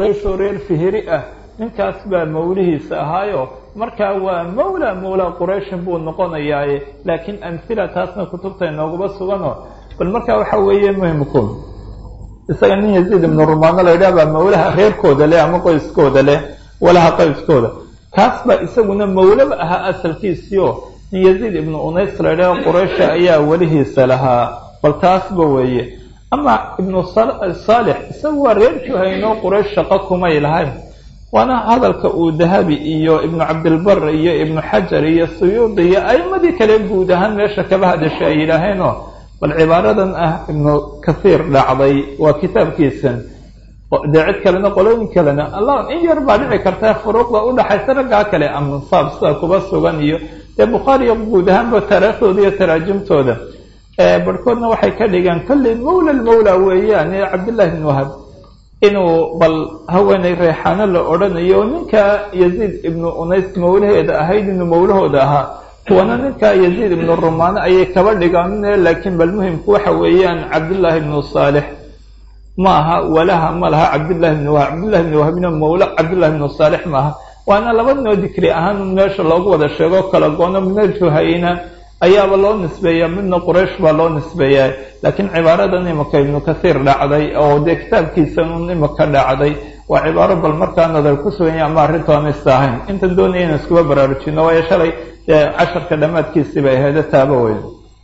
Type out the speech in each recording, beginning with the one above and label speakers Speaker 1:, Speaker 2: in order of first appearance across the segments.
Speaker 1: quraysh oo reer fihri ah ninkaas baa mawlihiisa ahaayo markaa waa mawla mawla qurayshin buu noqonayaaye laakiin amhila taasna kutubta inoogaba sugano bal markaa waxa weeye muhimku isaga nin yaziid ibnu rumaano la yidhaha baa mawlaha reerkooda leh ama qoyskooda leh walaha qoyskooda kaas baa isaguna mawlaba ahaa asalkiisiio nin yaziid ibnu unays la yidhaha quraysha ayaa welihiisa lahaa bal taasba weeye ama ibnu saalix isagu waa reer juhayno quraysh shaqo kumay lahayn waana hadalka uu dahabi iyo ibnu cabdilbar iyo ibnu xajar iyo suyuudi iyo a'imadii kale guud ahaan meesha kaba hadashay ay yidhaaheenoo bal cibaaradan ah ibnu kasiir dhacday waa kitaabkiisan dee cid kalena qolooyin kalena allah in yar baa dhici karta furuuqda udhaxaysa raggaa kale amansaab sida kuba sugan iyo dee bukhaariyo guud ahaanba taariikhdooda iyo taraajumtooda barhkoodna waxay ka dhigeen kolley mawla lmawla weeyaan ee cabdillahi bn wahab inuu bal haweenay reexaano la odhanayo ninka yaziid ibnu unays mawlaheeda ahayd inuu mawlahooda ahaa kuwana ninka yaziid ibnu rumaano ayay kaba dhigaan laakiin bal muhimku waxa weeyaan cabdullaahi ibnu saalix ma aha walaha ma laha cabdullahi ibn wahab cabdullahi ibn wahabna mawla cabdullahi ibnu saalix maaha waana labadnoo dikri ahaan meesha loogu wada sheego kala goono mina juhayna ayaaba loo nisbeeyaa midna quraysh baa loo nisbeeyaa laakiin cibaaradan imika ibnu kasiir dhacday oo dee kitaabkiisan un imika dhacday waa cibaaro bal markaa nadar ku suganya ama arrintoona is ahayn intan doonaya inu iskuba baraarujino waayo shalay dee casharka dhammaadkiisii bay aheede taaba weyn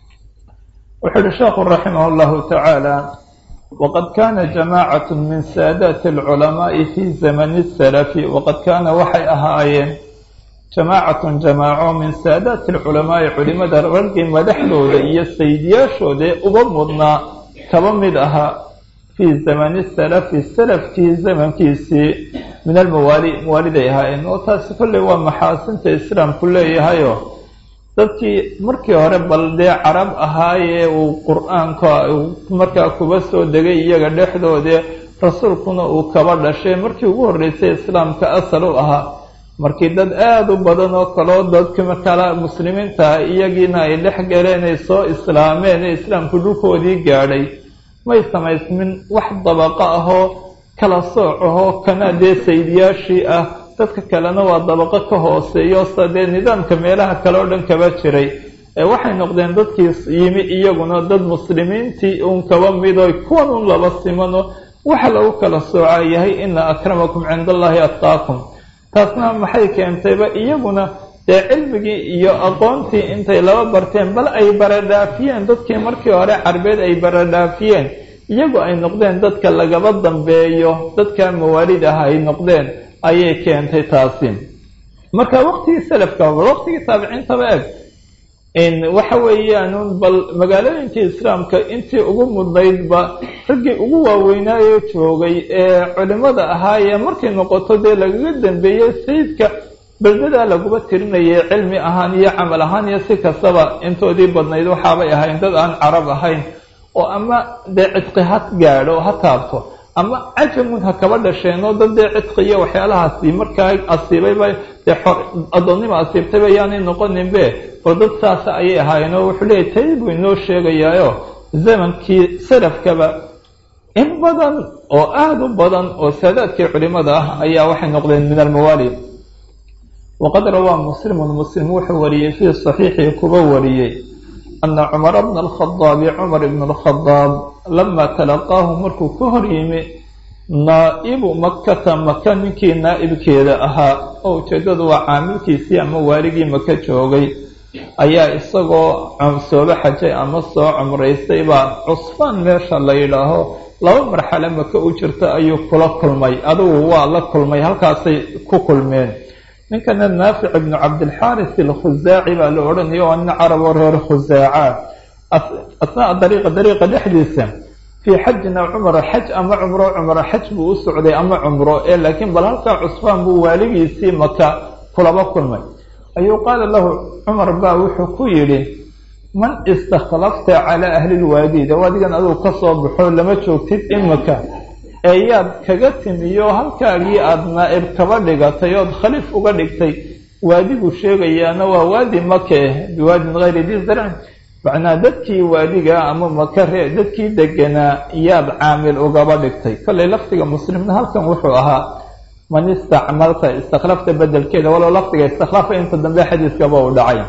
Speaker 1: wuxuu uhi sheekhu raximah llahu tacaala waqad kana jamacat min saadaati alculamaai fi zamani salafi waqad kaana waxay ahaayeen jamaacatun jamaaco min saadaati alculamaai culimada raggii madaxdooda iyo saydiyaashooda uga mudnaa kaba mid ahaa fii zamani salafi salafkii zamankiisii min almawaali mawaaliday ahaayeen oo taasi kolley waa maxaasinta islaamku leeyahayo dadkii markii hore bal dee carab ahaayee uu qur-aanka markaa kuba soo degay iyaga dhexdoodee rasuulkuna uu kaba dhashay markii ugu horreysay islaamka asal u ahaa markii dad aada u badan oo kaleo dadka kala muslimiinta iyagiina ay dhex galeen ay soo islaameen ee islaamku dhulkoodii gaadhay may samaysmin wax dabaqo ahoo kala sooc ahoo kana dee saydiyaashii ah dadka kalena waa dabaqo ka hooseeyo sa dee nidaamka meelaha kale oo dhan kaba jiray ee waxay noqdeen dadkii yimi iyaguna dad muslimiintii uun kaba mido kuwan un laba simano waxa lagu kala soocaa yahay ina akramakum cinda allahi atqaakum taasna maxay keentayba iyaguna dee cilmigii iyo aqoontii intay laba barteen bal ay baradhaafiyeen dadkii markii hore carbeed ay baradhaafiyeen iyagu ay noqdeen dadka lagaba dambeeyo dadka mawaalid ah ay noqdeen ayay keentay taasi marka waqtigii salafka bal waqtigii taabiciintaba eg waxa weeyaan bal magaalooyinkii islaamka intii ugu mudnaydba raggii ugu waaweynaayo joogay ee culimada ahaayee markay noqoto dee lagaga dambeeyey sayidka beldadaa laguba tirinayay cilmi ahaan iyo camal ahaan iyo si kastaba intoodii badnayd waxaabay ahayn dad aan carab ahayn oo ama dee cidqi ha gaadho ha taabto ama cajamun ha kaba dhasheenoo dad dee cidqi iyo waxyaalahaasi markaa asiibayba dee addoonnima asiibtayba yaanay noqoninbe bal dad saasa ayay ahaayeenoo wuxuu leeyahy tay buu inoo sheegayaayo zamankii salafkaba in badan oo aada u badan oo saadaadkii culimada ah ayaa waxay noqdeen min almawaali waqad rawaa muslimun muslim wuxuu wariyey fii saxiixii kuba wariyey ana cumara bna alkhadaabi cumar ibn alkhadaab lama talaqaahu markuu ka hor yimi naa'ibu makata maka ninkii naa'ibkeeda ahaa oo ujeeddadu waa caamilkiisii ama waaligii maka joogay ayaa isagoo sooba xajay ama soo cumraystay baa cusfaan meesha la yidhaaho laba marxale maka u jirta ayuu kula kulmay adugu waa la kulmay halkaasay ku kulmeen ninkana naafic ibnu cabdilxaaris alkhusaaci baa la odhanaya waa nin carab oo reer khusaaca asnaa dariiqa dariiqa dhexdiisa fii xajin aw cumra xaj ama cumro cumro xaj buu u socday ama cumro ee laakiin bal halkaa cusfaan buu waaligiisii maka kulaba kulmay ayuu qaala lahu cumar baa wuxuu ku yidhi man istakhlafta calaa ahli lwaadi de waadigan adugu ka soo baxo lama joogtid imika ee yaad kaga timiyo halkaagii aada naa'ib kaba dhigatay ood khaliif uga dhigtay waadigu sheegayaana waa waadi make biwaadin hayri di zarcin macnaa dadkii waadiga ama makare dadkii deganaa yaad caamil ugaba dhigtay kollay lafdiga muslimna halkan wuxuu ahaa man istacmalta istakhlafta bedelkeeda walow lafdiga istakhlafa inta dambe xadiiskaba uu dhacay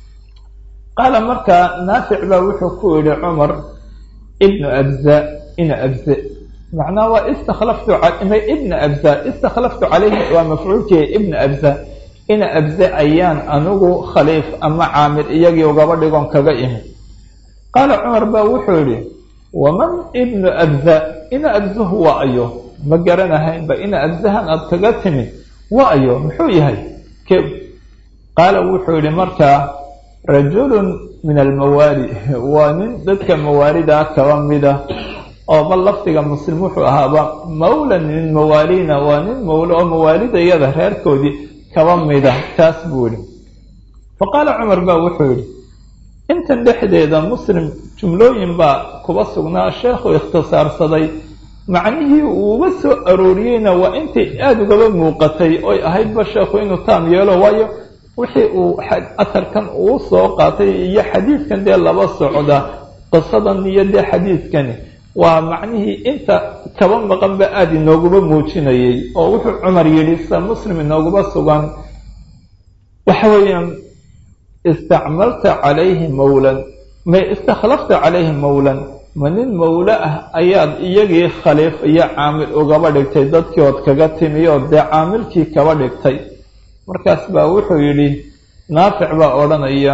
Speaker 1: qaala markaa naafic baa wuxuu ku yihi cumar ibnu abza ina abze macnaha waa istakhlaftu ibna abza istakhlaftu calayhi waa mafcuulkii ibna abza ina abze ayaan anigu khaliif ama caamil iyagii ugaba dhigon kaga imi qaala cumar baa wuxuu yihi waman ibnu abza ina abzahu waa ayo ma garanahaynba ina abzahan aada kaga timi waa ayo muxuu yahay ke qaala wuxuu yihi markaa rajulun min almawaali waa nin dadka mawaalidaa kaba mida oo bal lafdiga muslim wuxuu ahaaba mawlan min mawaalina waa nin mawlo oo mawaalidayada reerkoodii kaba mida taas buu yihi fa qaala cumar baa wuxuu yihi intan dhexdeeda muslim jumlooyin baa kuba sugnaa sheekhu ikhtisaarsaday macnihii uuba soo arooriyeyna waa intay aada ugaba muuqatay oy ahaydba sheekhu inuu taam yeelo waayo wixii uu atarkan uu soo qaatay iyo xadiidkan dee laba socda qisadan iyo dee xadiidkani waa macnihii inta kaba maqanba aada inooguba muujinayay oo wuxuu cumar yidhi sa muslim inooguba sugan waxa weeyaan istacmalta calayhi mawlan may istakhlafta calayhi mawlan ma nin mawlo ah ayaad iyagii khaliif iyo caamil ugaba dhigtay dadkii ood kaga timi oo dee caamilkii kaba dhigtay markaas baa wuxuu yidhi naafic baa odhanaya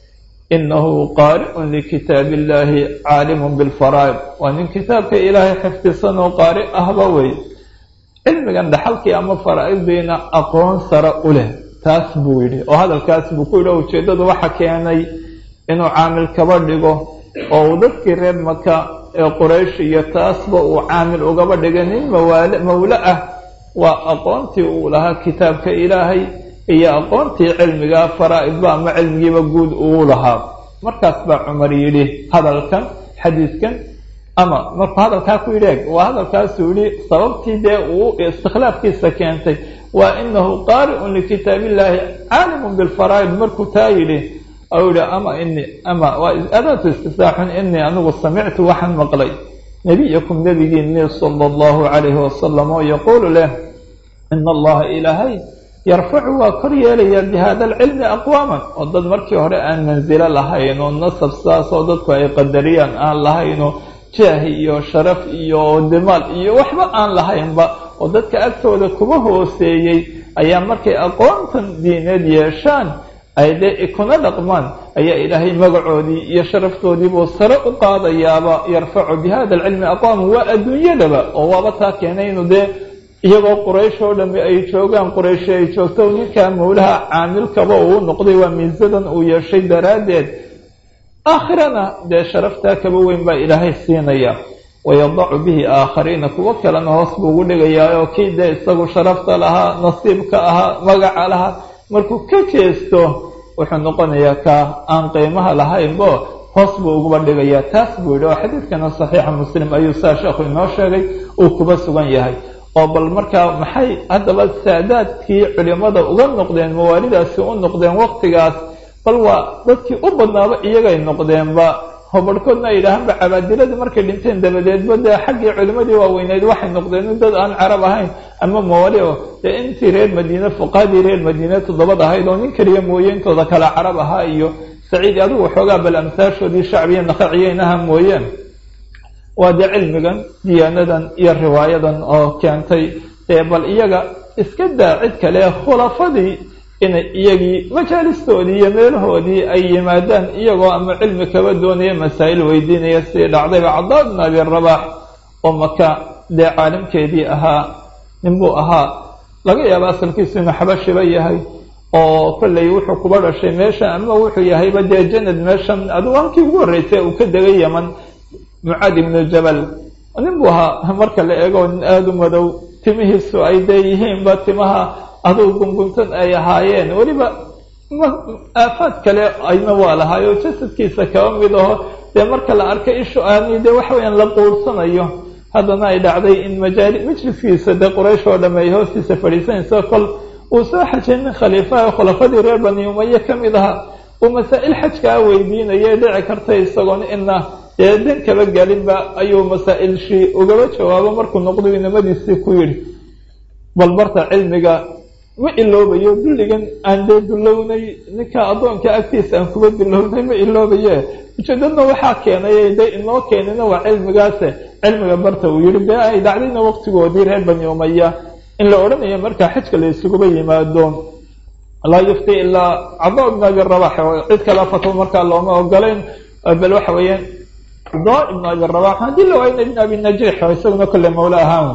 Speaker 1: inahu qaari'un likitaab illaahi caalimun bilfaraa'id waa nin kitaabka ilaahay xifdisan oo qaari ahba wey cilmigan dhaxalkii ama faraa'iddiina aqoon sare u leh taas buu yidhi oo hadalkaas buu ku yidhi o ujeeddadu waxa keenay inuu caamil kaba dhigo oo uu dadkii reer maka ee quraysh iyo taasba uu caamil ugaba dhigay nin mawaale mawlo ah waa aqoontii uu lahaa kitaabka ilaahay iyo aqoontii cilmiga faraa'idba ama cilmigiiba guud uu lahaa markaas baa cumar yidhi hadalkan xadiidkan ama markuu hadalkaa ku yidhi eg waa hadalkaasuu yihi sababtii dee uu istikhlaafkiisa keentay waa inahu qaari'un likitaab illaahi caalimun bilfaraa'id markuu taa yidhi ou yihi ama ini ama waa adaatu istisaaxun inii anigu samictu waxaan maqlay nebiyakum nebigiinii sala allahu calayhi wasalam oo yaquulu leh ina allaha ilaahay yarfacu waa kor yeelaya bihada alcilmi aqwaaman oo dad markii hore aan mansilo lahayn oo nasab saas oo dadku ay qadariyaan aan lahaynoo jaahi iyo sharaf iyo dimaal iyo waxba aan lahaynba oo dadka agtooda kuma hooseeyey ayaa markay aqoontan diineed yeeshaan ay dee kuna dhaqmaan ayaa ilaahay magacoodii iyo sharaftoodiibuu sare u qaadayaaba yarfacu bihada alcilmi aqwaaman waa adduunyadaba oo waaba taa keenay inuu dee iyagoo quraysh oo dhami ay joogaan qurayshi ay joogto ninkaa mawlaha caamilkaba uu noqday waa miisadan uu yeeshay daraaddeed aakhirana dee sharaftaa kaba weyn baa ilaahay siinaya wayadacu bihi aakhariina kuwo kalena hoos buu ugu dhigayaa oo kii dee isagu sharafta lahaa nasiibka ahaa magaca lahaa markuu ka jeesto wuxuu noqonayaa kaa aan qiimaha lahaynbo hoos buu uguba dhigayaa taas buu yidhi oo xadiidkana saxiixa muslim ayuu saa sheekhu inoo sheegay uu kuba sugan yahay oo bal markaa maxay haddaba saadaadkii culimada uga noqdeen mawaalidaasi u noqdeen waqtigaas bal waa dadkii u badnaaba iyagay noqdeenba hobarhkoodna ay yidhaahaanba cabaadiladii markay dhinteen dabadeedba dee xaggii culimadii waaweyneyd waxay noqdeen dad aan carab ahayn ama mawaali o dee intii reer madiine fuqaadii reer madiine toddobad ahayd oo nin keliya mooye intooda kale carab ahaa iyo saciidi adigu waxoogaa bal amsaashoodii shacbiya naqaciyeynaha mooyeen waa dee cilmigan diyaanadan iyo riwaayadan oo keentay dee bal iyaga iska daa cid kale khulafadii inay iyagii majaalistoodii iyo meelahoodii ay yimaadaan iyagoo ama cilmi kaba doonaya masaa'il weydiinaya sidii dhacdayba cadaa bn abi rabax oo maka dee caalimkeedii ahaa ninbuu ahaa laga yaaba asalkiisu inuu xabashiba yahay oo kollay wuxuu kuba dhashay meeshan ama wuxuu yahayba dee janad meeshan adigu halkii ugu horreysay uu ka degay yaman mucaad ibnu jabal nin buu ahaa marka la eego nin aada u madow timihiisu ay dee yihiinba timaha adugu gunguntan ay ahaayeen weliba aafaad kale ayna waa lahaay oo jasadkiisa kaba mid aho dee marka la arkay ishu aani dee waxa weyaan la quursanayo haddana ay dhacday in majaali majliskiisa dee quraysh oo dhamme ay hoostiisa fadhiisanayso kol uu soo xajay nin khaliifaha khulafadii reer bani umaya ka mid ahaa uu masaa-il xajkaa weydiinaya dhici karta isagoon ina dee dan kaba gelinba ayuu masaa-ilshii ugaba jawaabo markuu noqdo inamadiisii ku yidhi bal barta cilmiga ma iloobayo dulligan aan dee dulownay ninka addoonka agtiisa aan kuba dulownay ma iloobaye ujeedadna waxaa keenay de inoo keenina waa cilmigaase cilmiga barta uu yihi bee ay dhacdayna waqtigoodii reer bani umaya in la odhanayo markaa xajka la isuguba yimaado laa yufti ilaa cada ibn abi rabax oo cid kala fatwo markaa looma ogolayn bal waxa weeyaan cada ibn abi rabax haddii la waayna ibn abi najiix oo isaguna kolle mawla ahaan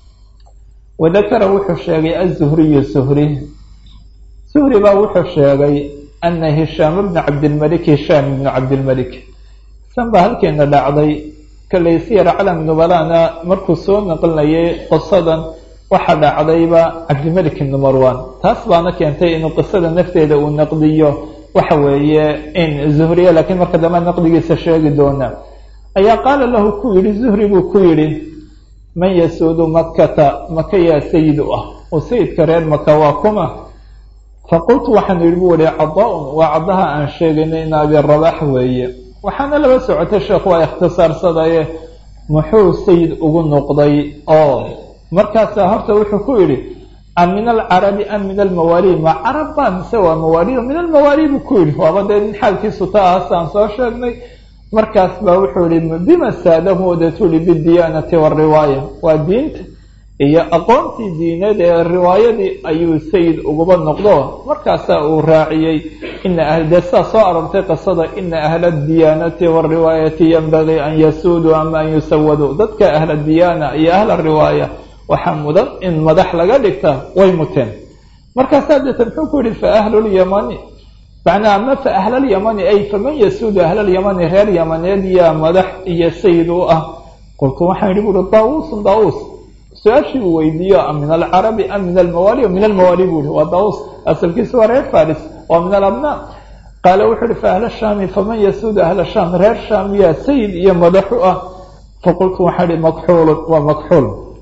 Speaker 1: wadakara wuxuu sheegay azuhriyu suhri suhri baa wuxuu sheegay ana hishaam bna cabdilmalik hishaam ibnu cabdilmalik san baa halkeena dhacday kollay siyar calam nubalana markuu soo naqlinayay qisadan waxaa dhacdayba cabdilmalik ibnu marwan taas baana keentay inuu qisada nafteeda uu naqdiyo waxa weeye in zuhriya laakiin marka dambe naqdigiisa sheegi doona ayaa qaala lahu ku yidhi zuhri buu ku yidhi man yasuudu makata maka yaa sayid u ah oo sayidka reer maka waa kuma faqultu waxaan yidhi bu ihi cada-un waa caddaha aan sheegaynay in abi rabax weeye waxaana laba socotay sheekh waa ikhtisaarsadaye muxuu sayid ugu noqday oo markaasaa horta wuxuu ku yidhi am min alcarabi am min almawaali ma carab baa mise waa mawaali min almawaali buu ku yidhi waaba dee nin xaalkiisu ta ahasaan soo sheegnay markaas baa wuxuu yihi bima saadahuoda tuli bidiyaanati wariwaaya waa diinta iyo aqoontii diineed ee riwaayadii ayuu sayid uguba noqdo markaasaa uu raaciyey ina dee saa soo arortay qisada ina ahla diyaanati wariwaayati yanbagii an yasuuduu ama an yusawaduu dadka ahla diyaana iyo ahla riwaaya waxaa mudan in madax laga dhigta way muteen markaasaa deeta muxuu ku yihi fa ahlulyamani macnaa ama fa ahlalyamani ay faman yasuudu ahlalyamani reer yamaneed yaa madax iyo sayid u ah qultu waxaan yihi buui daawuusun daawuus su-aashii uu weydiiyo am min alcarabi am min almawaali min almawaali buu ihi waa daawuus asalkiisa waa reer faris waa min alabnaa qaala wuxuu ihi fa ahla shaami faman yasuudu ahla shaam reer shaam yaa sayid iyo madax u ah faqultu waxaan ihi makxuulun waa makxuul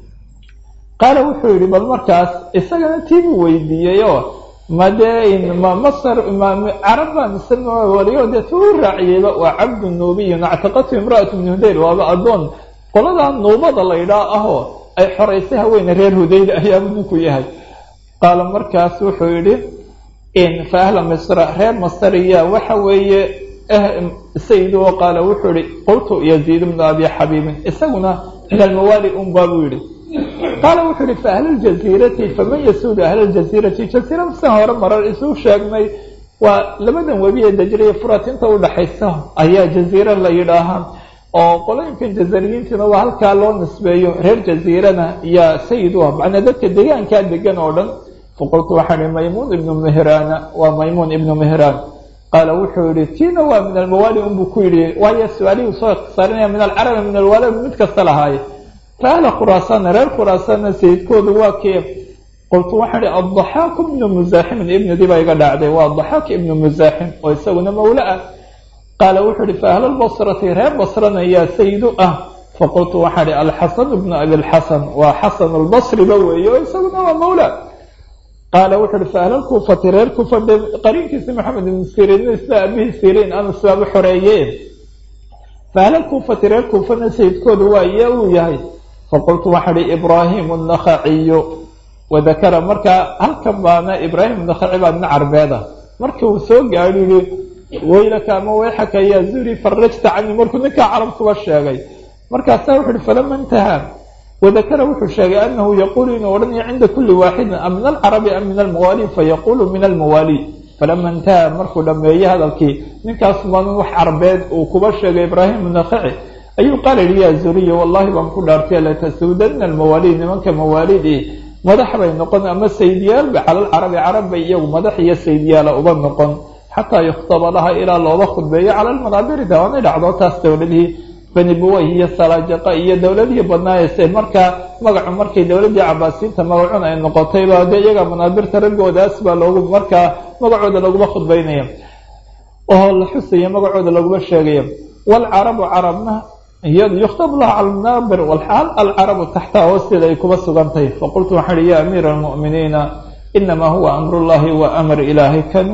Speaker 1: qaala wuxuu yihi bal markaas isagana tii buu weydiiyey oo made ma masr carab baa mise waliyo dee tu u raaciyeyba waa cabdu nuubiyun actaqatu imra'atu min hudayr waaba addoon qoladaa nuubada la ydhaa ahoo ay xoraysay haweene reer hudayr ayaabuu ninku yahay qaala markaas wuxuu yidhi in fa ahla misra reer masriya waxa weeye sayid oo qaala wuxuu yihi qultu yaziid bnu abi xabiibin isaguna min almawaali unbaa buu yihi qaala wuxuu yihi fa ahlaljaziirati faman yasuudu ahlaljaziirati jaziira san hore marar isuu sheegnay waa labadan webi ee dajriya furat inta udhaxaysa ayaa jaziira la yidhaahaa oo qolooyinkan jazariyiintiina waa halkaa loo nisbeeyo reer jaziirana yaa sayid u ah macnaa dadka degaankaa degan oo dhan faqultu waxaan ihi maymuun ibnu mihraana waa maymuun ibnu mihraan qaala wuxuu yihi tiina waa min almawaali unbuu ku yidhi waayo su-aalihii soo ikhtisaarinaya min alcarabi min alwaali mid kasta lahaaye fa ahla khuraasaana reer khuraasaanna sayidkoodu waa kee qultu waxaan ihi addaxaaku ibnu musaaximin ibnidii baa iga dhacday waa adaxaak ibnu musaaxim oo isaguna mawla ah qaala wuxuu ihi fa ahla lbasrati reer basrana yaa sayidu ah faqultu waxaan ihi alxasan ibnu abilxasan waa xasan albasriba weeye oo isaguna waa mawla qaala wuxuu ihi fa ahla lkuufati reer kuufa de qariinkiisi maxamed ibnu siriin isla abihii siriin anas baaba xoreeye fa ahla lkuufati reer kuufana sayidkoodu waa iya uu yahay faqultu waxaan ihi ibraahimu annakhaciyu wadakara markaa halkan baana ibraahim nakhaci baa nin carbeeda marka uu soo gaadho yihi waylaka ama wayxaka yaa zuri farajta cani markuu ninkaa carabkuba sheegay markaasaa wuxu uhi falama intahaa wadakara wuxuu sheegay anahu yaquulu inuu odhanayo cinda kuli waaxidin am min alcarabi am min almawaali fayaqulu min almawaali falama intahaa markuu dhameeyey hadalkii ninkaas baan wax carbeed uu kuba sheegay ibraahim nakhaci ayuu qaala yihi yaa zuriya wallahi baan ku dhaartay latasuudanna almawaali nimanka mawaalidii madax bay noqon ama saydiyaalba cala alcarabi carab bay iyagu madax iyo saydyaala uba noqon xataa yukhtaba laha ilaa looba khudbeeyo cala almanaabiri dawaanay dhacdo taas dowladihii bani buway iyo salaajaqa iyo dowladihii badnaayse markaa magacu markay dowladii cabaasiinta magacun ay noqotayba dee iyaga manaabirta raggoodaas baa loogu markaa magacooda laguma khudbeynaya oo la xusaya magacooda laguma sheegaya waalcarabu carabna iyadu yukhtab laha cala almanaabir walxaal alcarabu taxtaha hoosteeda ay kuba sugan tahay faqultu waxaan ihi ya amiira almu'miniina inamaa huwa amrullahi wa amr ilaahay kan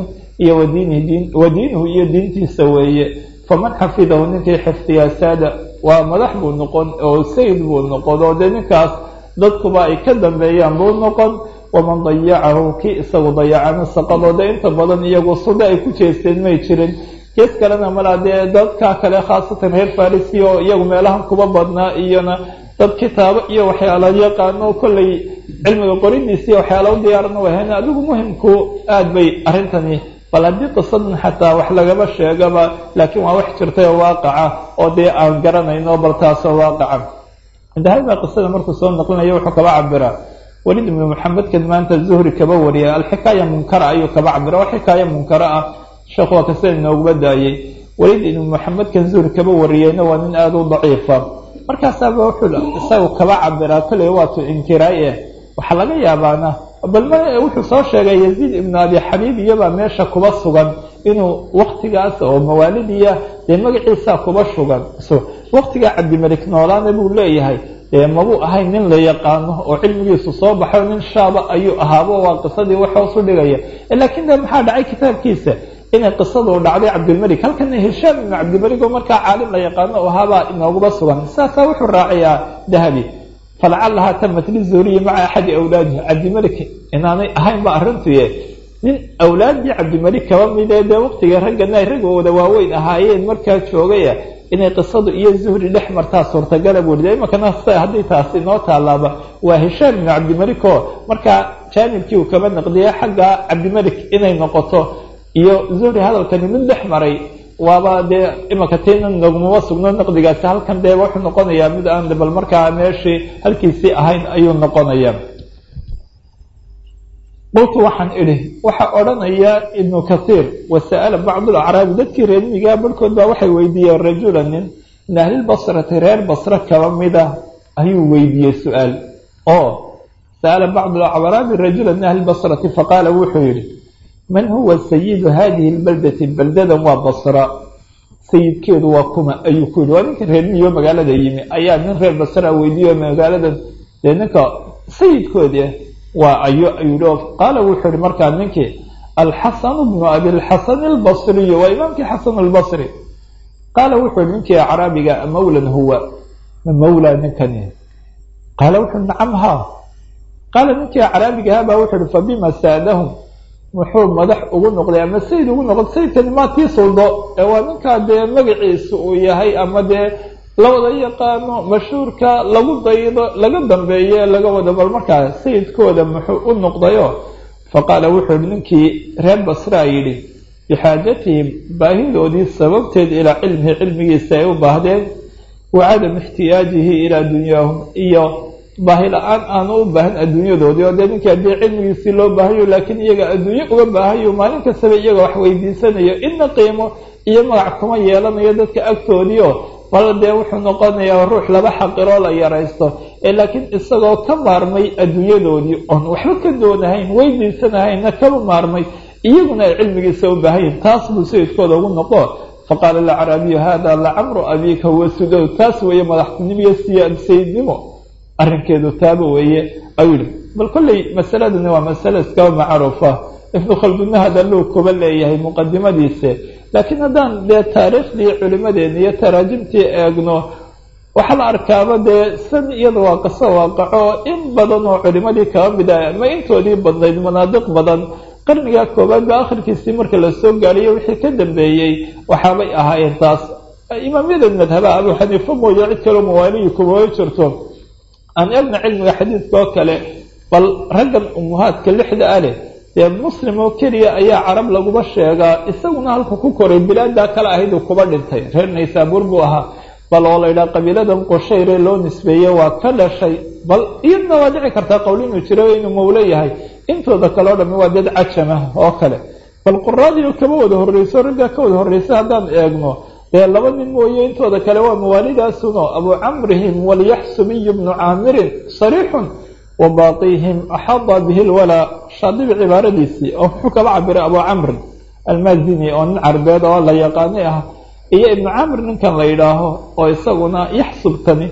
Speaker 1: iyo wadiinihi wa diinuhu iyo diintiisa weeye faman xafidahu ninkii xifdiyaa saada waa madax buu noqon oo sayid buu noqon oo dee ninkaas dadkuba ay ka dambeeyaan buu noqon waman dayacahu kii isagu dayacana saqadoo dee inta badan iyagu suda ay ku jeesteen may jirin gees kalena malaa dee dadka kale khaasatan reer farisi oo iyagu meelahan kuba badnaa iyona dad kitaabo iyo waxyaala yaqaano kollay cilmiga qoridiisa iyo waxyaala u diyaarana wahayn adigu muhimku aad bay arrintani bal haddii qisadan xataa wax lagaba sheegaba laakiin waa wax jirtay oo waaqaca oo dee aan garanayno bal taasoo waaqaca dahabi baa qisada markuu soo naqlinayo wuxuu kaba cabiraa welid ibnu maxamedkan maanta zuhri kaba wariya alxikaaya munkara ayuu kaba cabira wax xikaaya munkara ah sheekhu waa kasida inooguba daayey welid ibnu maxamedkan zuhri kaba wariyeyna waa nin aada u daciifa markaasaaba wuxuu isagu kaba cabiraa kolley waatu inkiraay eh waxaa laga yaabaana bal m wuxuu soo sheegay yaziid ibnu abi xabiib iyobaa meesha kuba sugan inuu waktigaas oo mawaalidiya dee magaciisa kuba sugan waktigaa cabdimelik noolaana buu leeyahay dee mabuu ahayn nin la yaqaano oo cilmigiisu soo baxo nin shaaba ayuu ahaabo waa qisadii wax hoos u dhigaya laakiin de maxaa dhacay kitaabkiisa inay qisadu dhacday cabdilmalik halkana hishaam ibnu cabdilmalik oo markaa caalim la yaqaano o ahaabaa inooguba sugan saasaa wuxuu raacayaa dahabi falacalahaa tamat lizuhriyi maca axadi awlaadihi cabdimalik inaanay ahayn ba arrintuye nin awlaaddii cabdimalik kaba midee dee waqtiga raggana ay raggooda waaweyn ahaayeen markaa joogaya inay qisadu iyo zuhri dhex martaa suurtagala buu de imankana haddii taasi inoo taalaaba waa hishaam ibnu cabdimalik oo markaa jaanibkii uu kaba naqdiyay xagga cabdimalik inay noqoto iyo zuhri hadalkani mid dhex maray waaba dee imanka tina nogmama sugno naqdigaasi halkan dee wuxuu noqonayaa mid aan bal markaa meeshii halkiisii ahayn ayuu noqonaya qultu waxaan idhi waxaa odhanaya ibnu kathiir wasa'ala bacdu lacraabi dadkii reermigaa barhkood baa waxay weydiiyeen rajula nin min ahlilbasrati reer basre kaba mida ayuu weydiiyey su-aal oo sa'ala bacdu lacraabi rajula min ahlilbasrati faqaala wuxuu yihi man huwa sayidu hadihi lbaldati baldadan waa basra sayidkeedu waa kuma ayuu ku yihi waa ninka reer miyo magaalada yimi ayaa nin reer basra weydiiyo magaaladan dee ninka sayidkoodi waa ayo ayuu yihi qaala wuxuu yihi markaa ninkii alxasanu bnu abilxasan albasriyu waa imaamkii xasan albasri qaala wuxuu yihi ninkii acraabiga mawlan huwa ma mawla ninkani qaala wuxuu nacam ha qaala ninkii acraabigaha baa wuxuu yihi fabima saadahum muxuu madax ugu noqday ama sayid ugu noqday sayidkani maa tii suldo ee waa ninkaa dee magaciisa uu yahay ama dee lawada yaqaano mashhuurka lagu daydo laga dambeeye laga wado bal markaa sayidkooda muxuu u noqdayo faqaala wuxuu yihi ninkii reer basraa yidhi bixaajatihim baahidoodii sababteed ilaa cilmihi cilmigiisa ay u baahdeen wa cadam ixtiyaajihi ilaa dunyaahum iyo baahi la-aan aanu u baahan adduunyadoodii oo dee ninkii haddii cilmigiisii loo baahayo laakiin iyaga adduunye uga baahayo maalin kastaba iyaga wax weydiisanayo inna qiimo iyo magac kuma yeelanayo dadka agtoodiio bal dee wuxuu noqonayaa ruux laba xaqiroo la yaraysto ee laakiin isagoo ka maarmay adduunyadoodii oon waxba ka doonahayn weydiisanahaynna kaba maarmay iyaguna ay cilmigiisa u baahayin taas buu sayidkooda ugu noqo faqaala alacraabiyu hada lacamru abiika huwa sudow taas weeye madaxtinimo iyo siyaad sayidnimo arrinkeedu taaba weeye ayuu yihi bal kolley masaladani waa masale iskaba macruufa ibnu khaldunna hadaluu kuba leeyahay muqadimadiisa laakiin haddaan dee taariikhdii culimadeena iyo taraajimtii eegno waxaa la arkaaba dee san iyada waa qaso waaqaco in badan oo culimadii kaba mid ah ama intoodii badnayd manaadiq badan qarniga koobaad ba akhirkiisii marka lasoo gaariyo wixii ka dambeeyey waxaabay ahaayeen taas imaamyada madhabaha abu xaniifa mooye cid kaloo mawaaliyi kumaba jirto aan eegna cilmiga xadiidka oo kale bal raggan umuhaadka lixda ah leh dee muslim oo keliya ayaa carab laguba sheegaa isaguna halku ku koray bilaadaa kale ahayd uu kuba dhintay reer naysaabuur buu ahaa bal oo la yidhaha qabiiladan qoshayre loo nisbeeye waa ka dhashay bal iyadna waa dhici kartaa qowl inuu jiro inuu mawlo yahay intooda kale o dhami waa dad cajama oo kale bal quraadiio kama wada horreyso raggaa ka wada horreysa haddaan eegno dee laba nin mooye intooda kale waa mawaalidaasuno abu camrihim walyaxsubiyu bnu caamirin sariixun wa baaqihim axada bihi lwalaa shaadibi cibaaradiisii oo muxuu kaba cabiray abu camrin almazini oo nin carbeed oo la yaqaani ah iyo ibnu camr ninkan la yidhaaho oo isaguna yaxsubtani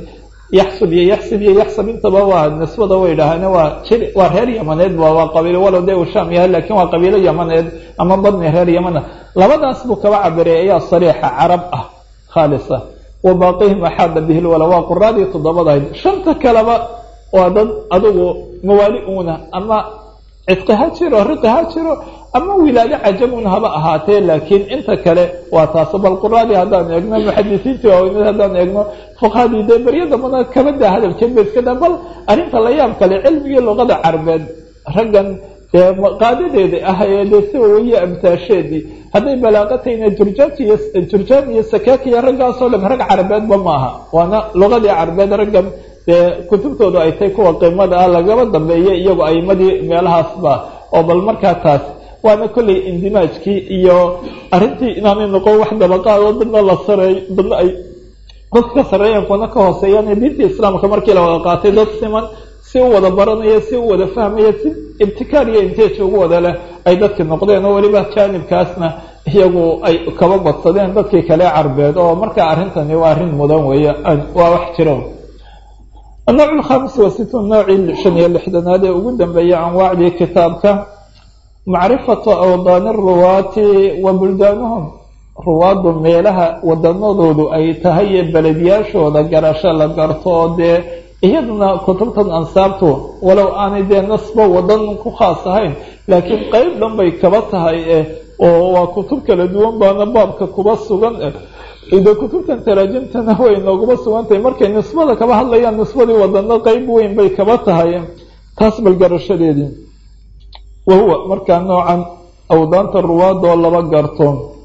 Speaker 1: yaxsub iyo yaxsib iyo yaxsab intaba waa nisbada way dhahaan waa jir waa reer yamaneed ba waa qabiilo walow dee uu shaam yahay lakin waa qabiilo yamaneed ama badni reer yamana labadaas buu kaba cabiray ayaa sariixa carab ah khaalisa wa baaqihim axaada bihi lwala waa quraadii toddobadahayd shanta kaleba waa dad adugu mawaali uuna ama cidqi ha jiro riqi ha jiro ama wilaado cajamun haba ahaatee laakiin inta kale waa taas bal quraadii haddaan eegno muxadisiintii waaweyned haddaan eegno fuqahadii dee beryo dambana kabadaa hadalkeen ba iska da bal arrinta la yaab kale cilmigii luqada carbeed raggan dee qaadadeeda ah ee dee si waye amtaasheedii hadday balaaqatayna jurjaaj iyo jurjaan iyo sakaak iyo raggaasoo dham rag carabeedba maaha waana luqadii carbeed raggan dee kutubtoodu ay tahay kuwa qiimada ah lagaba dambeeya iyagu aimadii meelahaasba oo bal markaa taas waana kollay indimaajkii iyo arrintii inaanay noqon wax dabaqaadoo dadna la sareey dadna ay dadka ka sarreeyaan kuwana ka hooseeyaan diinta islaamka markii la wada qaatay dad siman si u wada baranaya si u wada fahmaya si ibtikaar iyo inteej ugu wada leh ay dadki noqdeen oo weliba jaanibkaasna iyagu ay kaba badsadeen dadkii kale carbeed oo marka arrintani waa arrin mudan weeye waa wax jiro النوع الخامس وستون noocii شhan iyo لixdanaad ee ugu dambeeyay anwaacdii kitaabka macrifatu awdaani الruwaati wa buldaanahum ruwaaddu meelaha wadanadoodu ay tahay ee beledyaashooda garasho la garto oo dee iyaduna kutubtan ansaabtu walow aanay dee nasba wadan ku khaas ahayn laakiin qeyb dhan bay kaba tahay oo waa kutub kala duwan baana baabka kuba sugan de kutubtan taraajimtana way nooguma sugantahay markay nisbada kaba hadlayaan nisbadii wadano qeyb weyn bay kaba tahay taas bal garashadeedii wahuwa markaa noocan awdaanta ruwaad oo laba garto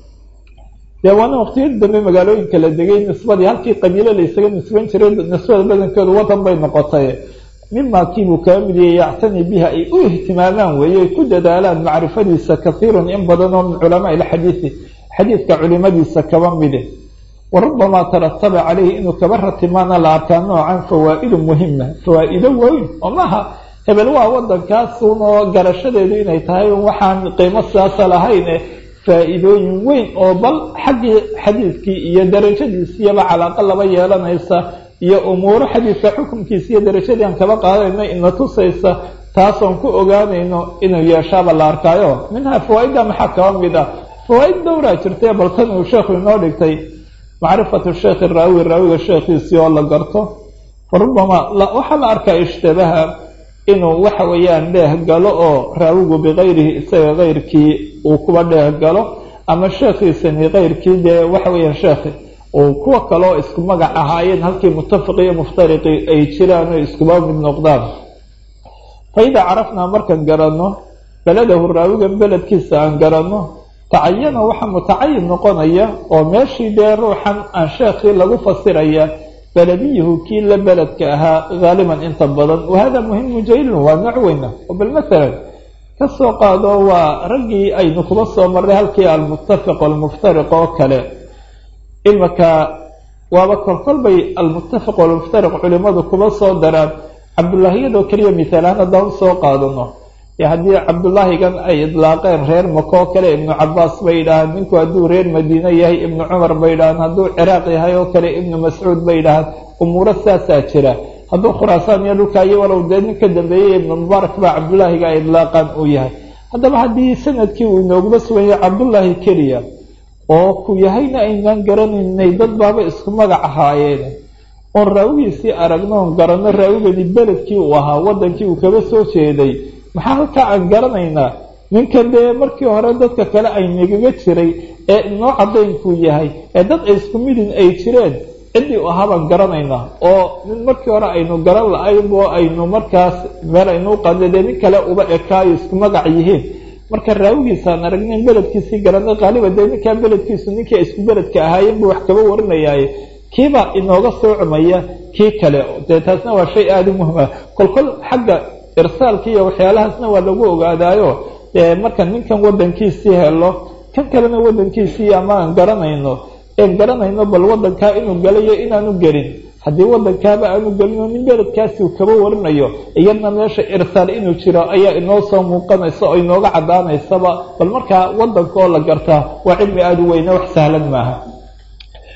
Speaker 1: dee waana waqtiyadii dambe magaalooyinka la degay nisbadii halkii qabiilo la isaga nisban jiray nisbada badankeedu wadan bay noqotay mima kiibuu kaga mid yahay yactani biha ay u ihtimaamaan weeye ay ku dadaalaan macrifadiisa kahiirun in badan oo min culamaa ilxadiidi xadiidka culimadiisa kaba mide warabamaa tarataba calayhi inuu kaba ratimaana la arkaa noocan fawaa'idu muhima fawaa'ido weyn oo maaha hebel waa wadankaasuun oo garashadeedu inay tahay waxaan qiimo siyaasa lahayn faa-iidooyin weyn oo bal xaggii xadiidkii iyo darajadiisiyaba calaaqa laba yeelanaysa iyo umuuro xadiidka xukunkiisa iyo darajadii aan kaba qaadayno ina tusaysa taasoon ku ogaanayno inuu yeeshaaba la arkaayo minhaa fawaaidda maxaa kaba mid ah fawaaid dowraa jirtay bal tan uu sheekhu inoo dhigtay macrifatu sheekhi raawi raawiga sheekhiisii oo la garto farubama waxaa la arkaa ishtibaha inuu waxa weeyaan dheeh galo oo raawigu bikayrihi isaga keyrkii uu kuba dheeh galo ama sheekhiisani keyrkii dee waxa weeyaan sheekhi uu kuwa kale oo isku magac ahaayeen halkii mutafaqi iyo muftariqi ay jiraan oo iskuba mid noqdaan fa idaa carafnaa markaan garanno beladahu raawigan beledkiisa aan garanno tacayana waxaa mutacayin noqonaya oo meeshii dee ruuxan aan sheekhii lagu fasiraya belediyuhu kii la beledka ahaa haaliban inta badan wahada muhimu jaylun waa nooc weyna oo bal masalan kasoo qaado waa raggii aynu kuba soo marray halkii almuttafiq almuftariq oo kale imaka waaba kolkol bay almuttafiq walmuftariq culimadu kuba soo daraan cabdullaahiyadoo keliya mithaalahaan haddaan usoo qaadano haddii cabdullaahigan ay idlaaqeen reer maka oo kale ibnu cabaas bay yidhahaan ninku hadduu reer madiine yahay ibnu cumar bay yidhahaan hadduu ciraaq yahay oo kale ibnu mascuud bay yidhahaan umuuro saasaa jira hadduu khuraasaan iyo dhulkaayo walow dee nin ka dambeeyey ibnu mubaarak baa cabdullaahiga ay idlaaqaan uu yahay haddaba haddii sanadkii uu inooguma sugan yahay cabdullaahi keliya oo ku yahayna aynaan garanaynay dad baaba isku magac ahaayeen oon raawigiisii aragno oon garanno raawigeedii beledkii uu ahaa wadankii uu kaba soo jeeday maxaa halkaa aan garanaynaa ninkan dee markii hore dadka kale ay nagaga jiray ee inoo cadaynkuu yahay ee dad ay isku midin ay jireen ciddii u ahaa baan garanaynaa oo nin markii hore aynu garan la-ayn oo aynu markaas meel aynuu qaadna dee nin kale uba ekaayo isku magac yihiin marka raawigiisaan aragnayn beledkiisii garanay qaaliba dee ninkaa beledkiisu ninkii isku beledka ahaayeen buu wax kaba warinayaaye kiibaa inooga soocmaya kii kale dee taasna waa shay aada u muhima kolkol xagga irsaalka iyo waxyaalahaasna waa lagu ogaadaayo marka ninkan wadankiisii helo kan kalena wadankiisii ama aan garanayno een garanayno bal wadankaa inuu galayo inaanu gelin haddii wadankaaba aanu gelino nin beledkaasi uu kaba warinayo iyadna meesha irsaal inuu jiro ayaa inoo soo muuqanaysa oo inooga caddaanaysaba bal markaa wadanka oo la gartaa waa cilmi aada u weyne wax sahlan maaha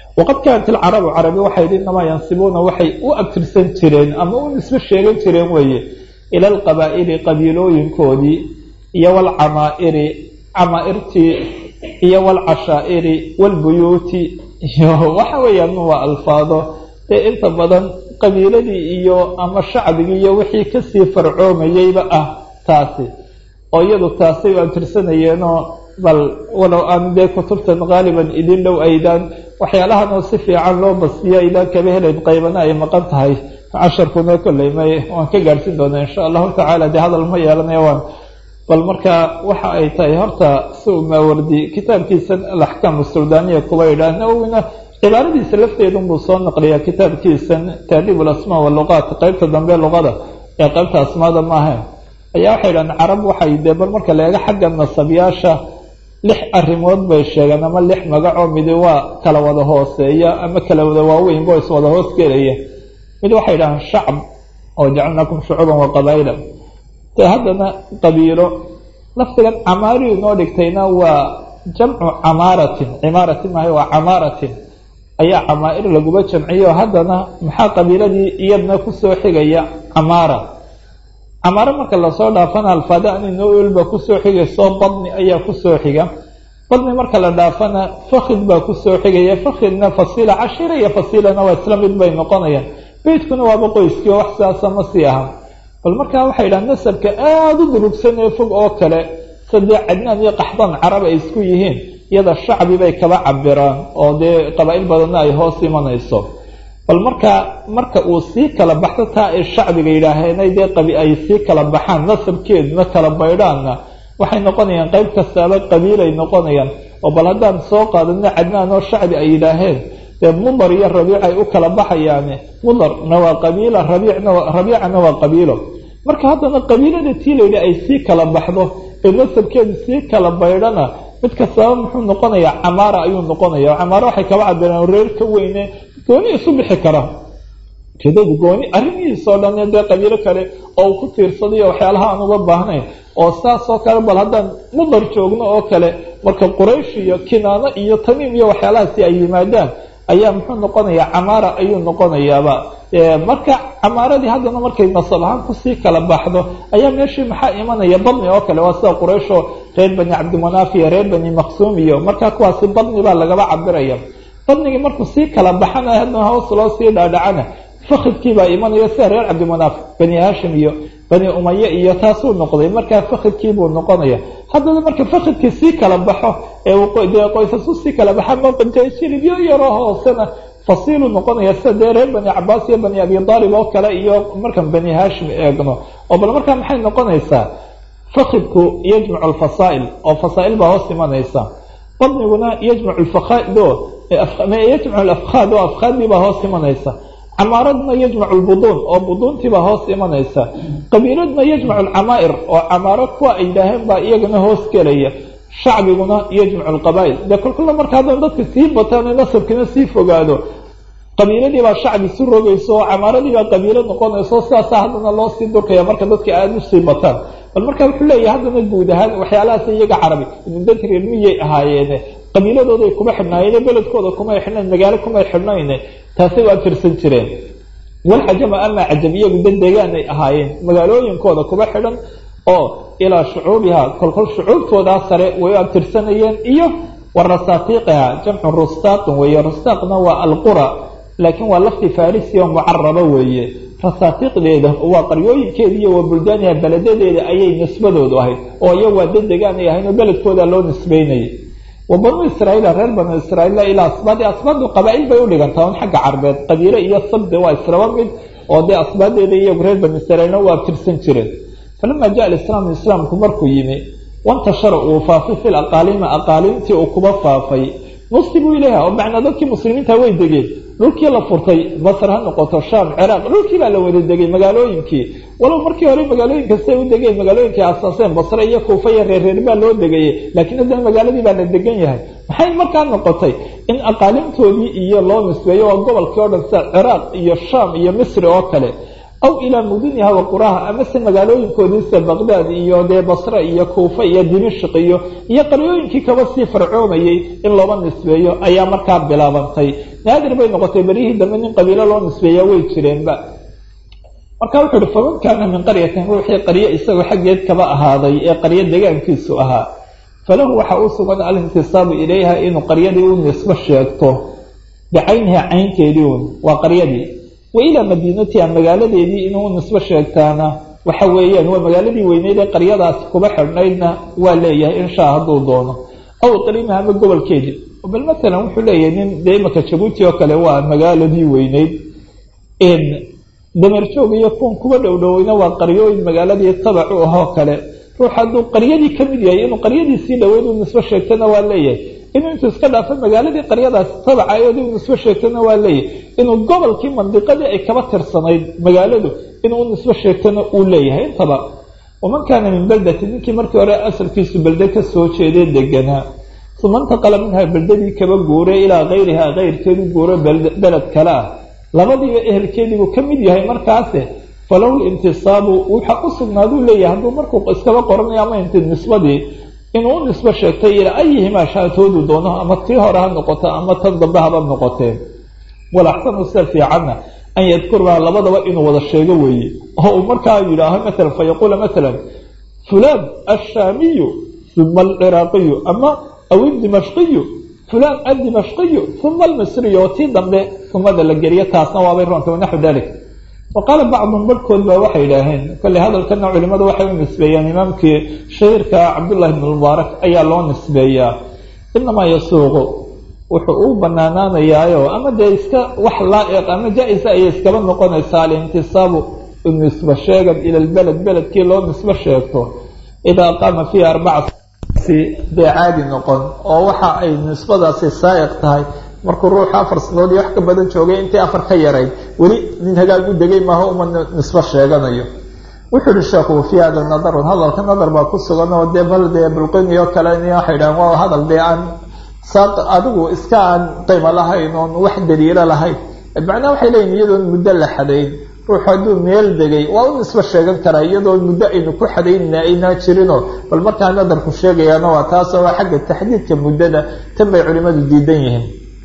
Speaker 1: waqad kaanat ilcarabu carabi waxay yidhi inamaa yansibuuna waxay u abtirsan jireen ama u nisbo sheegan jireen weeye ila alqabaa'ili qabiilooyinkoodii iyo walcamaa'iri camaairtii iyo walcashaa'iri walbuyuuti iyo waxa weeyaan waa alfaado dee inta badan qabiiladii iyo ama shacbigii iyo wixii kasii farcoomayeyba ah taasi oo iyadu taasay u abtirsanayeenoo bal walow aan dee kutubtan qaaliban idin dhow aydaan waxyaalahan oo si fiican loo basiyo aydaan kaba helayn qaybana ay maqan tahay casharkuna kolley may waan ka gaadhsiin doonaa insha allahu tacaala dee hadal ma yeelanaya waan bal marka waxa ay tahay horta si u maawardi kitaabkiisan alaxkaam suldaaniya kuba yidhaah nawowina cibaaradiisa lafteedun buu soo naqliyaa kitaabkiisan taadiib alasmaa waluqaat qeybta dambe luqada ee qeybta asmaada maahayn ayaa waxay yidhahdeen carab waxay dee bal marka la eego xagga nasabyaasha lix arrimood bay sheegeen ama lix magacoo midi waa kala wada hooseeya ama kala wada waaweynba is wada hoos gelaya mid waxay yidhahdeen shacb oo jacalnaakum shucuuban wa qabaa'ila dee haddana qabiilo laftigan camaari inoo dhigtayna waa jamcu camaaratin cimaaratin maaha waa camaaratin ayaa camaa'ir laguba jamciyo haddana maxaa qabiiladii iyadna kusoo xigaya camaara camaaro marka lasoo dhaafana alfaada aninolba kusoo xigayso badni ayaa kusoo xiga badni marka la dhaafana fakid baa kusoo xigaya fakidna fasiila cashira iyo fasiilana waa isla mid bay noqonayaan beydkuna waaba qoyskii oo wax sidaasa ma sii aha bal markaa waxay yidhaha nasabka aada u durugsan ee fog oo kale sadee cadnaan iyo qaxdan carab ay isku yihiin iyada shacbi bay kaba cabiraan oo dee qabaa'il badanna ay hoos imanayso bal markaa marka uu sii kala baxdo taa ay shacbiga yidhaaheenay dee qabi ay sii kala baxaan nasabkeeduna kala baydhaanna waxay noqonayaan qayb kastaaba qabiilay noqonayaan oo bal haddaan soo qaadano cadnaan oo shacbi ay yidhaaheen dee mudar iyo rabiic ay u kala baxayaane mudarna waa qabiila rabiicna rabiicana waa qabiilo marka haddana qabiilada tii layidhi ay sii kala baxdo ee nasabkeedu sii kala baydhana mid kastaba muxuu noqonayaa camaara ayuu noqonaya camaara waxay kaba cabireen reer ka weyne gooni isu bixi kara ujeedadu gooni arrimihiisoo dhan dee qabiilo kale oo uu ku tiirsadayo waxyaalaha aan uga baahnayn oo saas oo kale bal haddaan mudar joogno oo kale marka quraysh iyo kinaano iyo tamiim iyo waxyaalahaasi ay yimaadaan ayaa muxuu noqonayaa camaara ayuu noqonayaaba marka camaaradii haddana markay nasab ahaan kusii kala baxdo ayaa meeshii maxaa imanaya badni oo kale waa sida qurayshoo reer bani cabdimanaaf iyo reer bani maqsuum iyo marka kuwaasi badni baa lagaba cabiraya badnigii markuu sii kala baxana haddana hoos loo sii dhaadhacana fakidkii baa imanaya sida reer cabdimanaaf bani hashim iyo bani umaye iyo taasuu noqday markaa fakidkii buu noqonaya haddana marka fakidkii sii kala baxo ee dee qoysasu sii kala baxa maqanjilibyo yaroo hoosena fasiilu noqonaya sida dee reer bani cabaas iyo bani abi aalib oo kale iyo markan bani hashim eegno oo bal markaa maxay noqonaysaa fakidku yajmacu alfasaa'il oo fasaa'il baa hoos imanaysa badniguna yajmacu lfakhaado yajmacu alafkhaad oo afkhaadii baa hoos imanaysa camaaradna yajmacu lbuduun oo buduuntiibaa hoos imanaysa qabiiladna yajmacu alcamaa'ir oo camaaro kuwa ay yidhaaheen baa iyagana hoos gelaya shacbiguna yajmacu lqabaa'il dee kolkolla marka haddana dadka sii bataan nasabkina sii fogaado qabiiladii baa shacbi si rogayso oo camaaradii baa qabiilo noqonayso sidaasa haddana loo sii durkaya marka dadka aada u sii bataan bal marka wuxuu leeyahay haddana guud ahaan waxyaalahaas iyaga carabi dad reermiyay ahaayeene qabiiladooday kuma xidhnaayeen beledkooda kumay xidhnayn magaalo kumay xidhnayne taasay u abtirsan jireen walcajama ama cajab iyagu dad deegaanay ahaayeen magaalooyinkooda kuma xidhan oo ilaa shucuubiha kolkol shucuubtoodaa sare way u abtirsanayeen iyo wa rasaatiiqiha jamcu rustaaqin weeye rustaaqna waa alqura laakiin waa lafti farisi oo mucaraba weeye rasaatiiqdeeda waa qaryooyinkeeda iyo waa buldaaniha beledadeeda ayay nisbadoodu ahayd oo iyagu waa dad deegaanay ahayn oo beledkooda loo nisbeynayay wa banuu israaiila reer banuu israaiila ilaa asbaadi asbaadu qabaa'il bay udhigantaa un xagga carbeed qabiile iyo sabde waa islaba mid oo dee asbaadeeda iyagu reer banu israiilna waa tirsan jireen falama jaa alislaamu islaamku markuu yimi wantashara uu faafay fi laqaalima aqaalimtii uu kuba faafay nusibuu ilayha oo macnaa dadkii muslimiinta way degeen dhulkii la furtay masr ha noqoto sham ciraaq dhulkii baa la wada degay magaalooyinkii walow markii hore magaalooyinka siay u degeen magaalooyinkay asaaseen basre iyo kuufa iyo reerreer baa loo degayay laakiin haddana magaaladii baa la degan yahay maxay markaa noqotay in aqaalimtoodii iyo loo nisbeeyo waa gobolkii o dhan sida ciraaq iyo sham iyo misri oo kale aw ilaa muduniha wa quraha amase magaalooyinkoodiisa baqdaad iyo dee basre iyo kuufa iyo dimishq iyo iyo qaryooyinkii kaba sii farcoomayey in looba nisbeeyo ayaa markaa bilaabantay naadir bay noqotay beryihii dambe nin qabiilo loo nisbeeya way jireenba marka wuxuu uhi faman kaana min qaryatin ruuxii qaryo isagoo xaggeed kaba ahaaday ee qaryo degaankiisu ahaa falahu waxa u sugan alintisaabu ilayha inuu qaryadii u nisbo sheegto bicayniha caynteedii un waa qaryadii wa ilaa madiinatiha magaaladeedii inuu nisbo sheegtaana waxa weeyaan waa magaaladii weyneyd ee qaryadaasi kuba xidhnaydna waa leeyahay inshaa hadduu doono aw iqliimiha ama gobolkeedii bal matalan wuxuu leeyahay nin dee imaka jabuuti oo kale waa magaaladii weyneyd damerjoog iyo kuwan kuba dhowdhoweyna waa qaryooyin magaaladii tabac u ahoo kale ruux hadduu qaryadii ka mid yahay inuu qaryadiisii dhaweyd u nisbo sheegtana waa leeyahay inuu intuu iska dhaafo magaaladii qaryadaasi tabacayood u nisbo sheegtana waa leeyahay inuu gobolkii mandiqadii ay kaba tirsanayd magaaladu inuu u nisbo sheegtana uu leeyahay intaba waman kaana min beldati ninkii markii hore asalkiisu belde ka soo jeedee deganaa uma intaqala minha beldadii kaba guuray ilaa kayriha kayrkeedu guuro beled kale ah labadiiba ehelkeediibuu ka mid yahay markaase falahu lintisaabu waxa u sugnaaduu leeyahay hadduu markuu iskaba qoranayo ama inti nisbadii inuu u nisbo sheegtay ilaa ayihimaa shaatoodu doono ama tii hore ha noqoto ama tan dambe haba noqotee walaxsanu sida fiicanna an yadkuraha labadaba inuu wada sheego weeye oo uu markaa yidhaaho maalan fa yaquula maalan fulaan ashaamiyu uma alciraaqiyu ama aw idimashqiyu fulaan adimashqiyu uma almisriyu oo tii dambe umada la geliyo taasna waabay roonta wanaxu dalik wa qaala bacduhum barhkood baa waxay idhaaheen kolley hadalkana culimadu waxay u nisbeeyaan imaamkii shahiirka cabdullahi bn mubaarak ayaa loo nisbeeyaa inamaa yasuuqu wuxuu u banaanaanayaayo ama dee iska wax laa'iq ama jaa-isa ayay iskaba noqonaysaa alintisaabu nisbo sheegan ila lbeled beledkii loo nisbo sheegto idaa qaama fiiha arbaca dee caadi noqon oo waxa ay nisbadaasi saa'iq tahay markuu ruuxu afar sanadood iyo wax ka badan joogay intii afar ka yarayd weli nin hagaag u degay maaha uma nisbo sheeganayo wuxuu ihi sheekhu fii hada nadarun hadalka nadar baa ku sugan oo dee bal dee bulqini oo kale n waxay dhahan waa hadal dee aan saaq adigu iska aan qiimo lahayn oon wax daliilo lahayn macnaha waxay leeyihin iyadoon muddo la xadayn ruuxu hadduu meel degay waa u nisbo sheegan karaa iyadoo muddo aynu ku xadaynina aynaa jirinoo bal markaa nadarku sheegayaana waa taasoo waa xagga taxdiidka muddada tan bay culimadu diidan yihiin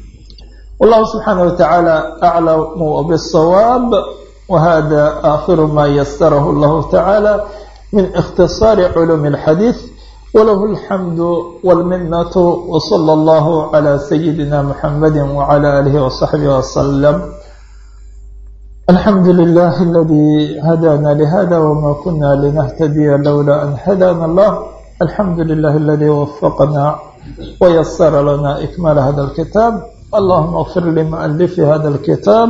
Speaker 1: wallahu subxaanaه watacaala aclamu bالsawaab wahada aakhiru ma yasarahu اllahu tacaala min ikhtisaari culuumi اlxadiid walahu alxamdu wاlminatu wslى اllahu عlى sayidina muxamadi wعlى alihi وصaxbihi wslm alxamdu lilah aladi hadana lihada wma kuna linahtadiya lowla an hadana allah alxamdu lilah aladi wafaqna wayasara lana ikmaal hada اlkitaab اللهم اغفر لمؤلف هذا الكتاب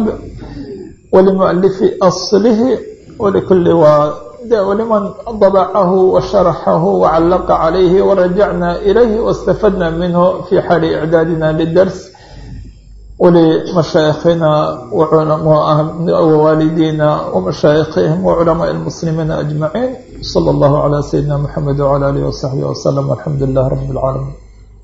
Speaker 1: ولمؤلف أصله ولكل ولمن طبعه وشرحه وعلق عليه ورجعنا إليه واستفدنا منه في حال إعدادنا للدرس ولمشايخنا ووالدينا ومشايخهم وعلماء المسلمين أجمعين صلى الله على سيدنا محمد وعلى آله وصحبه وسلم والحمد لله رب العالمين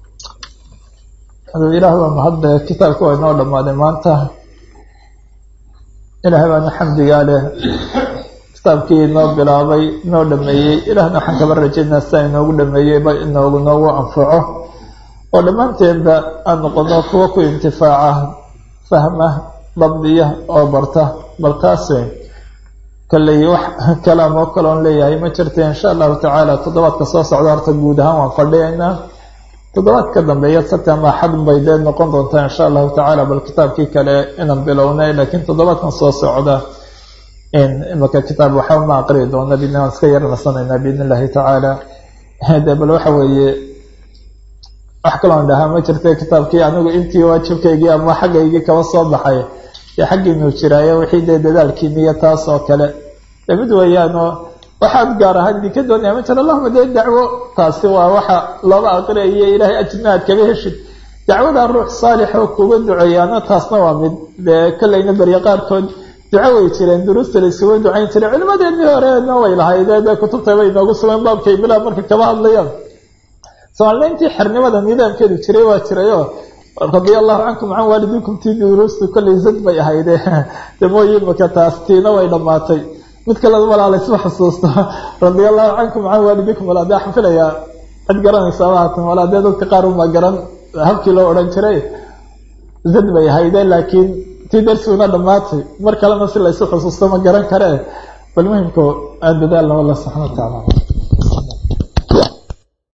Speaker 1: aduu ilaah baa mahadle kitaabka waa inoo dhammaaday maanta ilaahay baana xamdigaa leh kitaabkii inoo bilaabay inoo dhameeyey ilaahna waxaan kaba rajaynaa sidaa inoogu dhameeyeyba inoogu noogu anfaco oo dhammaanteenba aan noqono kuwa ku intifaaca fahma dabdiya oo barta bal taas kolley wax kalaam oo kaloon leeyahay ma jirta insha allahu tacaala toddobaadka soo socda horta guud ahaan waan fadhiyaynaa toddobaad ka dambeeya sabti ama axad bay dee noqon doontaa insha allahu tacaala bal kitaabkii kale inaan bilownay laakiin toddobaadkan soo socda imaka kitaab waxba ma aqriyi doona bidn waan iska yarnasanaynaa biidn illahi tacaala de bal waxa weeye wax kaloon dhahaa ma jirta kitaabkii anigu intii waajibkaygii ama xaggaygii kaba soo baxay dee xaggiinuu jiraayo wixii dee dadaalkiiniyo taas oo kale de mid weeyaanoo waxaad gaar ahaan idinka doonaya ma jira allahuma dee dacwo taasi waa waxa looga aqriyayo ilaahay ajrina aad kaga heshid dacwada ruux saalix oo kuga duceeyaana taasna waa mid dee kolleyna berye qaarkood duco way jireen duruusta la isuga ducayn jiray culimadeennii horeena way lahaydee dee kutubta bay inoogu sugan baabkay bilaa marka kaba hadlayaan soomaalida intii xernimada nidaamkeedu jiray waa jirayoo radia allahu cankum can waalidikum tii duruustu kollay zad bay ahayde de mooye imaka taas tiina way dhammaatay mid kale walaa laysma xusuusto radia allahu cankum can waalidikum walaa dee waxaan filayaa cid garanaysa maatan walaa dee dadka qaar uma garan habkii loo odhan jiray zad bay ahayde laakiin tii darsiguna dhammaatay mar kalena si laysu xusuusto ma garan karee bal muhimka aan dadaalna alla subxana wa tacaala